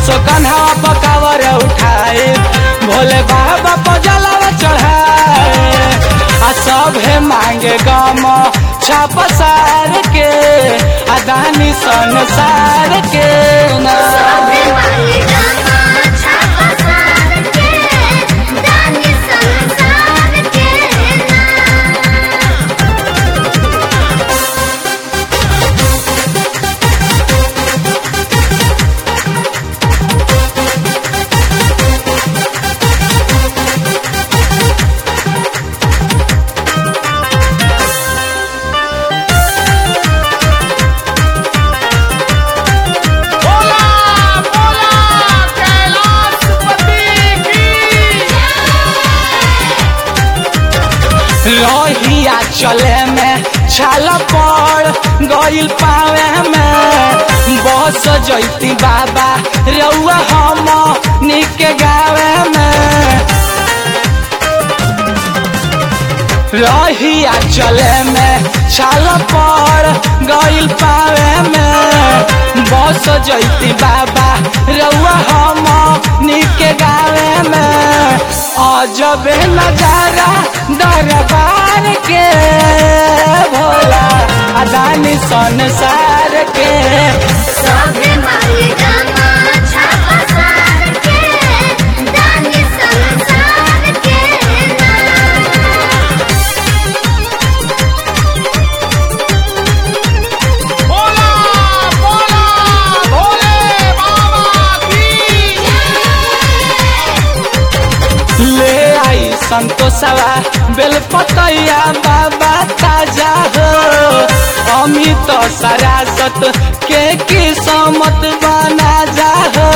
असो कन्हा पकावर उठाए भोले बाबा पजलवा चढ़ाए आ सभे मांगे गम छाप सार के अदानी संसार के ना सबे मांगे गामा छापा सार के दानी संसार के नाम बोला बोला कैलाशपति की लोहिया चले में छाल पड़ गइल पावे में बस जैती बाबा रउआ हम निके गावे में लोहिया चले में छाल पड़ गइल पावे में बस जैती बाबा रउआ हम निके गावे में अजबे नजारा दरबार के भोला अदानी संसार के सबे मांगे गामा छापा सार के दानी संसार के नाम बोला बोला भोले बाबा की ले आई संतोषवा बेलपतैया बाबा ताजा हो अमित सरासत के किस्मत बना जा हो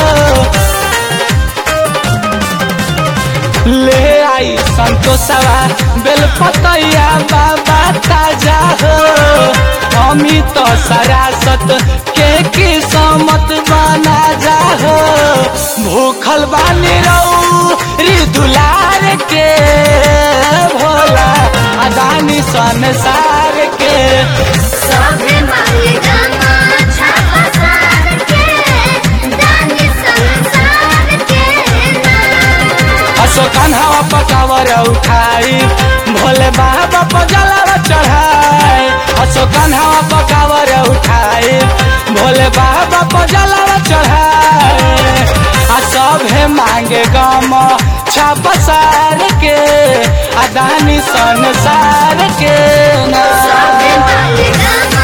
ले आई संतोषवा बेलपतैया बाबा ताजा हो अमित सरासत के किस्मत बना जा हो भूखल बानी रहू री दुलार के भोला अदानी संसार के सबे मांगे गामा छापा सार के दानी संसार के नाम असो कन्हवा पकावर उठाई भोले बाबा पजलवा चढ़ाई असो कन्हवा पकावर उठाई भोले बाबा पजलवा चढ़ाई आ सभे मांगे गम छाप सार के अदानी संसार के ना सबे मांगे गामा